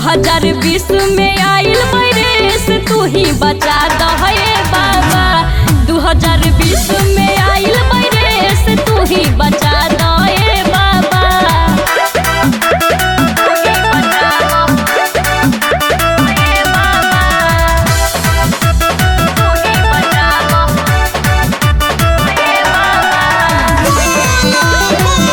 हजार बीस में आइल वायरस तू ही बचा दहे बाबा दू हजार बीस में आइल वायरस तू ही बचा दहे बाबा तू ही बचा दहे बाबा। तू ही बचा दहे बाबा।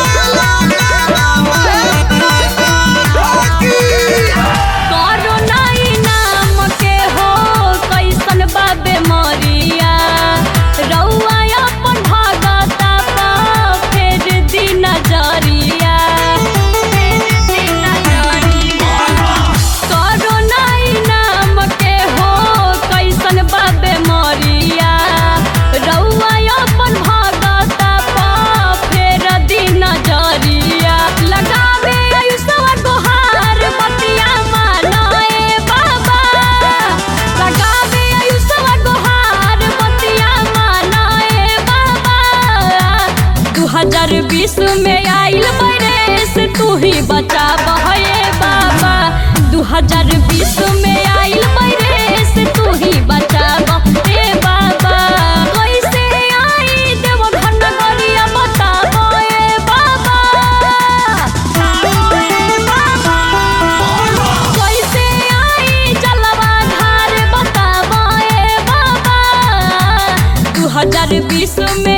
कोरोना ई नाम के हो कैसन बा बेमरिया रउआ अपन भगता पा फेर दी नजरिया फेर दी नजरिया कोरोना ई नाम के हो कैसन बा बेमरिया रउआ अपन भगता पा फेर दी नजरिया लगावे आयुषवा गोहार बतिया मानाए बाबा लगावे आयुषवा गोहार बतिया मानाए बाबा दू हजार बीस में आइल वायरस तू ही बचा बहे बाबा दू हजार बीस में आइल वायरस तू ही बचा बहे बाबा कैसे आई देव घन गरिया बताबो ए बाबा कैसे आई जलवा धार बताबो ए बाबा दू हजार बीस में